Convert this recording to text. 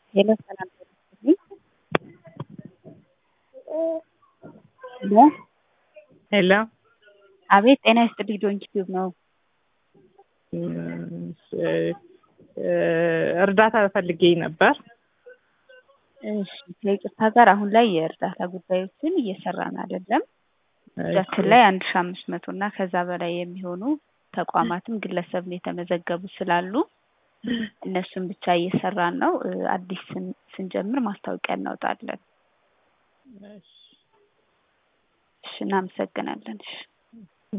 ሄሎ ሰላም ጤና ይስጥልኝ። ሄሎ ሄሎ አቤት ጤና ይስጥልኝ ዶንኪ ቲዩብ ነው። እርዳታ ፈልጌ ነበር። እሺ ከይቅርታ ጋር አሁን ላይ የእርዳታ ጉዳዮችን እየሰራን አይደለም። እጃችን ላይ አንድ ሺ አምስት መቶ እና ከዛ በላይ የሚሆኑ ተቋማትም ግለሰብም የተመዘገቡ ስላሉ እነሱን ብቻ እየሰራን ነው። አዲስ ስን- ስንጀምር ማስታወቂያ እናወጣለን። እሺ እናመሰግናለን። እሺ